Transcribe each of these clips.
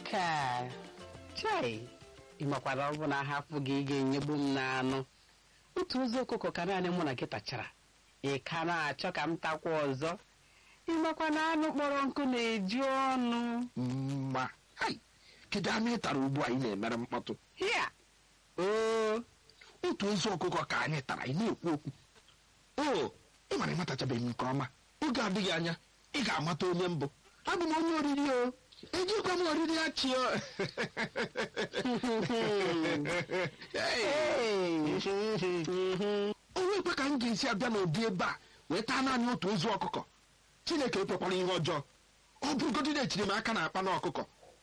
nke a chai ịmakwara ọ bụ na ahapụ gị ị ga-enyegbu m n'anụ otu ụzọ ọkụkọ ka naanị mụ na gị tachara ị ka na-achọ ka m takwa ọzọ ịmakwa na anụ kpọrọ nkụ na-eju ọnụ mma hai kedu anụ ị tara ugbu a ị na-emere mkpọtụ hịa oo otu ozu ọkụkọ ka anyị tara ị na-ekwu okwu o ị mara ịmatachabeghị m nke ọma oge adịghị anya ị ga-amata onye mbụ abụ m onye oriri o ejikwa m oriri achị o onye ekwe ka m ga-esi abịa n'ụdị ebe a wee taa naanị otu ozu ọkụkọ chineke ekwekwara ihe ọjọọ ọ bụrụgodị na echiri m aka na akpa na ọkụkọ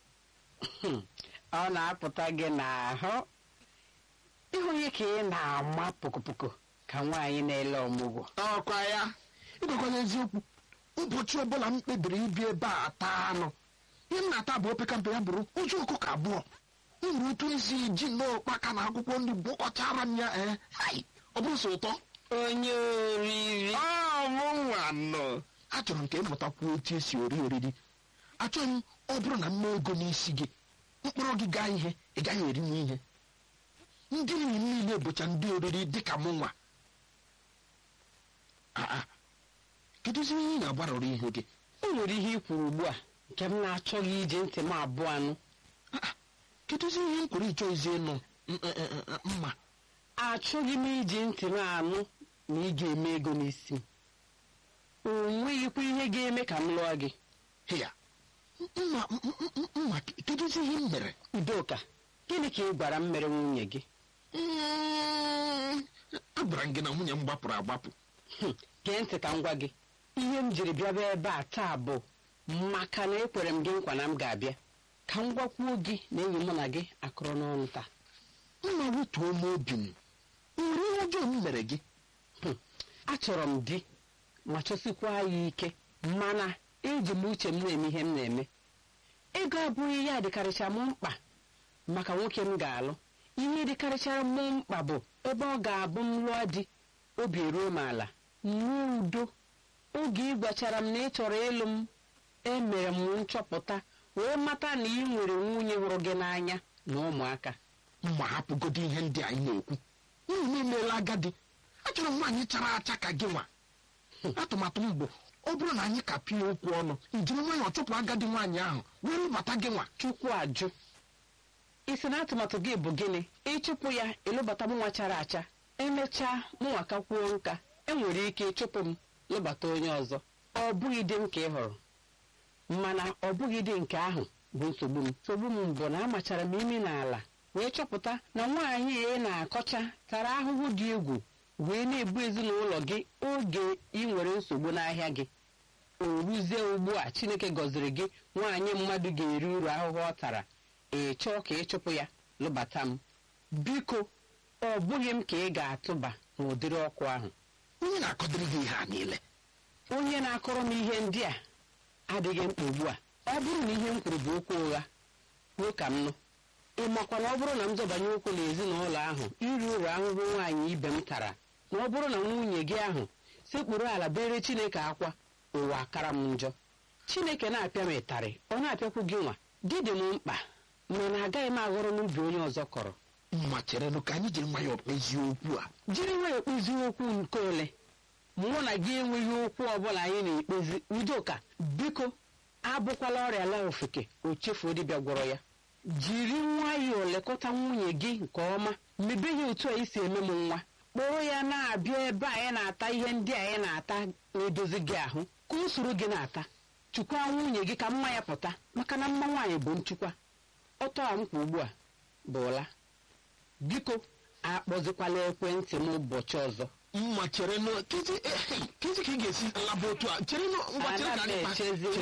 ọ na-apụta gị n'ahụ ịhụ ihe ka ị na-ama pokopoko ka nwaanyị na-ele ọmụgwọ ọkwa ya ịgwakwala eziokwu ụbọchị ọbụla m kpebiri ibi ebe a taa anụ ihe m na-ata bụ opekampe ya bụrụ ozu ọkụkọ abụọ m nwere otu esi ji nnọọ ụkpaka na akwụkwọ nri gwọkọchara m ya ee hai ọ bụrụ sọ ụtọ onye oriri ọmụ nwa nọ achọrọ m ka ịmụtakwuo otu esi ori oriri achọghị m ọ bụrụ na mma ego n'isi gị mkpụrụ gị gaa ihe ị gaghị erinwu ihe ndị enyi m niile bụcha ndị oriri dịka mụ nwa aa kedụzi ihe ị na-agbarọrọ ihu gị o nwere ihe i kwuru ugbu a nke m na-achọghị iji ntị m abụọ anụ Ah, kedụzi ihe m kwuru ịchọ izi ịnụ m- eh, eh, eh, mma achọghị m iji ntị m anụ na ị ga-eme ego n'isi m o nweghịkwa ihe ga-eme ka m lụọ gị ya mma m- m- m- mma kedụzi ihe m mere udoka gịnị ka ị gwara m mere nwunye gị Mm, agwara m gị na nwunye m gbapụrụ agbapụ Hmm, gee ntị ka m gwa gị ihe m jiri bịaba ebe a taa bụ maka na ekwere m gị nkwa na m ga-abịa ka m gwakwuo gị na enyi mụ na gị akụrụ n'ọnụ taa mma wetuo m obi m nwere ihe ọjọọ m mere gị Hmm, achọrọ m di ma chọsikwa ya ike mana eji m uche m na-eme ihe m na-eme ego abụghị ya dịkarịcha m mkpa maka nwoke m ga-alụ ihe dịkarịchara m mkpa bụ ebe ọ ga-abụ m lụọ di obi eruo m ala nwee udo oge ị gwachara m na ị chọrọ ịlụ m emere m nchọpụta wee mata na ị nwere nwunye hụrụ gị n'anya na ụmụaka mma hapụgodo ihe ndị anyị na-ekwu unu emeela agadi achọrọ m nwaanyị chara acha ka gị nwa atụmatụ m bụ ọ bụrụ na anyị ka pịa okwu ọnụ njiri nwayọọ chụpụ agadi nwaanyị ahụ wee rụbata gị nwa chukwu ajụ isi na atụmatụ gị bụ gịnị ịchụpụ ya ịlụbata m nwa chara acha emechaa mụnwa ka kwuo nka enwere ike ịchụpụ m lụbata onye ọzọ ọ bụghị di m ka ị hụrụ mana ọ bụghị di nke ahụ bụ nsogbu m nsogbu m bụ na amachara m imi n'ala wee chọpụta na nwaanyị ị na-akọcha tara ahụhụ dị egwu wee na-ebu ezinụlọ gị oge ị nwere nsogbu n'ahịa gị o ruzie ugbu a chineke gọziri gị nwaanyị mmadụ ga-eri uru ahụhụ ọ tara ị chọọ ka ị chụpụ ya lụbata m biko ọ bụghị m ka ị ga-atụba n'ụdịrị ọkụ ahụ onye na-akọdịrị gị ihe a niile onye na-akọrọ m ihe ndị a adịghị mkpa ugbu a ọ bụrụ na ihe m kwuru bụ okwu ụgha kwuo ka m nụ ị makwa na ọ bụrụ na m zọbanye ụkwụ n'ezinụlọ ahụ iri uru ahụhụ nwaanyị ibe m tara na ọ bụrụ na nwunye gị ahụ sekpuru ala bere chineke akwa ụwa akara m njọ chineke na-apịa m ịtarị ọ na-apịakwu gị nwa di dị m mkpa mana agaghị m aghọrọ n'ubi onye ọzọ kọrọ mma cherenụ ka anyị jiri nwayọọ kpezie okwu a jiri nwayọọ kpezie okwu nke ole mụ na gị enweghị okwu ọbụla anyị na-ekpezi udoka biko abụkwala ọrịa la ofeke o chefuo dibịa gwọrọ ya jiri nwayọọ lekọta nwunye gị nke ọma mebe ya otu a isi eme m nwa kpọrọ ya na-abịa ebe anyị na-ata ihe ndị anyị na-ata na-edozi gị ahụ ka o soro gị na-ata chukwa nwunye gị ka mma ya pụta maka na mma nwaanyị bụ nchukwa ọtọ a m kwa ugbu a bụ ụla biko akpọzikwala ekwentị m ụbọchị ọzọ mma cherenụ kezi eh, kezi ka ị ga-esi laba otu a cherenụ ngwa chere ka Ana m anyị kpa- echezi